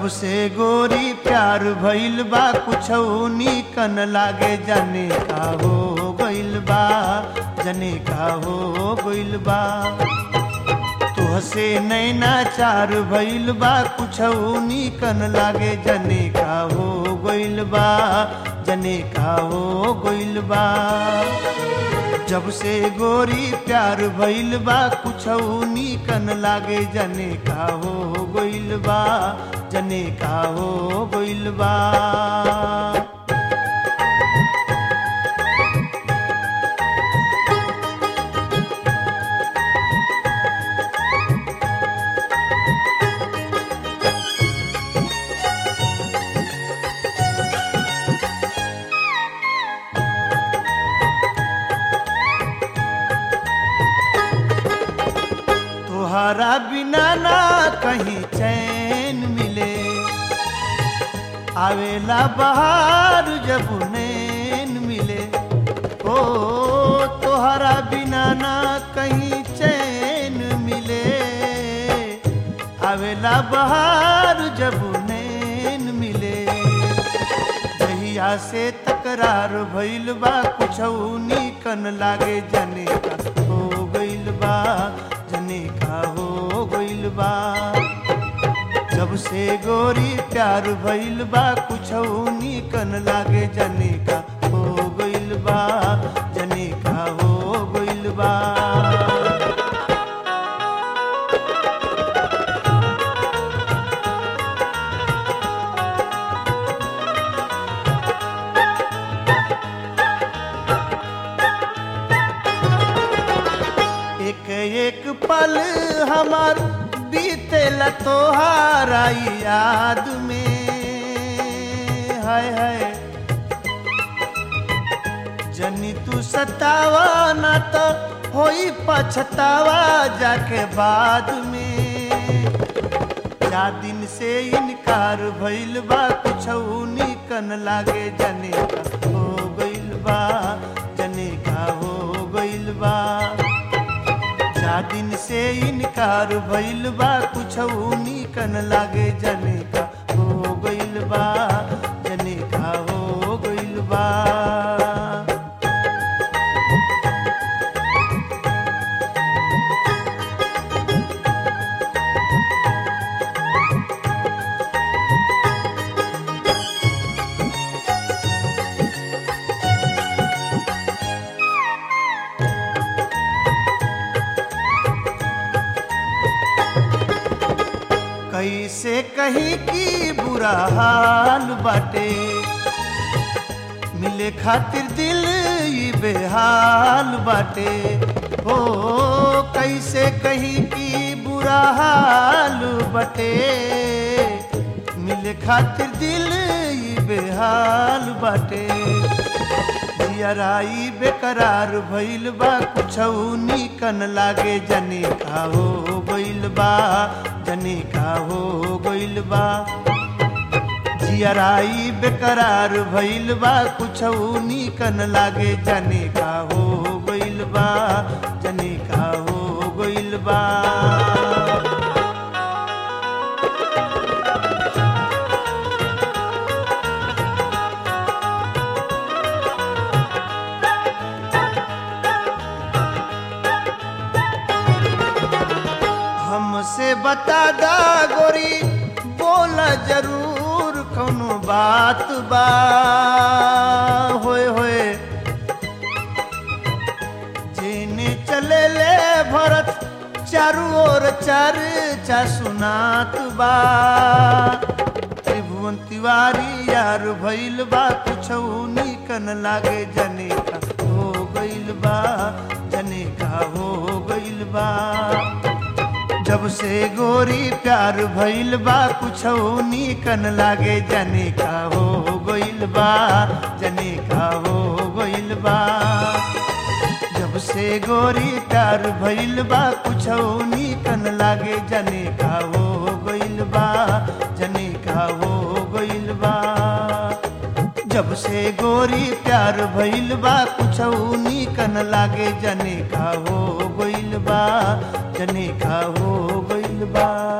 जब से गोरी प्यार भइल बा कुछ निकन लागे जाने का हो गइल बा जाने का हो गइल बा तुहसे नैना चार भइल बा कुछ निकन लागे जाने का हो गइल बा जाने का हो गइल बा जब से गोरी प्यार भइल बा कुछ निकन लागे जने का हो गइल बा जने का हो गइल बा तोहरा बिना ना कहीं चैन मिले आवेला बहार जब नैन मिले ओ तोहरा बिना ना कहीं चैन मिले आवेला बहार जब नैन मिले जहिया से तकरार भइल बा कुछ निकन लागे जने का हो गइल बा जने का हो गइल बा जब से गोरी प्यार भइल बा कुछ निकन लागे जने का हो गइल बा जने का हो गइल बा एक एक पल हमार बीतेल तोहारा याद में हाय हाय जनी तू सतावा ना तो होई पछतावा जाके बाद में जा दिन से इनकार भइल बा कुछ निकन लागे जने का हो गइल बा जने का हो गइल बा जा दिन से इनकार भइल बा कुछ निकन लागे जने का हो गइल बा जने का हो गइल बा कैसे कहीं की बुरा हाल बाटे मिले खातिर दिल ई बेहाल बाटे हो कैसे कहीं की बुरा हाल बाटे मिले खातिर दिल ई बेहाल बाटे जियराई बेकरार भइल बा कुछ निकन लागे जने का हो गइल बा जने का हो गइल बा जियराई बेकरार भइल बा कुछ निकन लागे जने का हो गइल बा जने का हो गइल बा हमसे बता दा गोरी बोला जरूर कौनो बात बा होए होए जेने चले ले भरत चारू ओर चार चा सुनात बा त्रिभुवन तिवारी यार भइल बा कुछ निकन लागे जने का हो गइल बा जने का हो गइल बा जब से गोरी प्यार भइल बा कुछ निकन लागे जने का हो गइल बा जने का हो गइल बा जब से गोरी प्यार भइल बा कुछ निकन लागे जने का हो गइल बा जने का हो गइल बा जब से गोरी प्यार भइल बा कुछ निकन लागे जने का हो गइल बा जने का हो गइल बा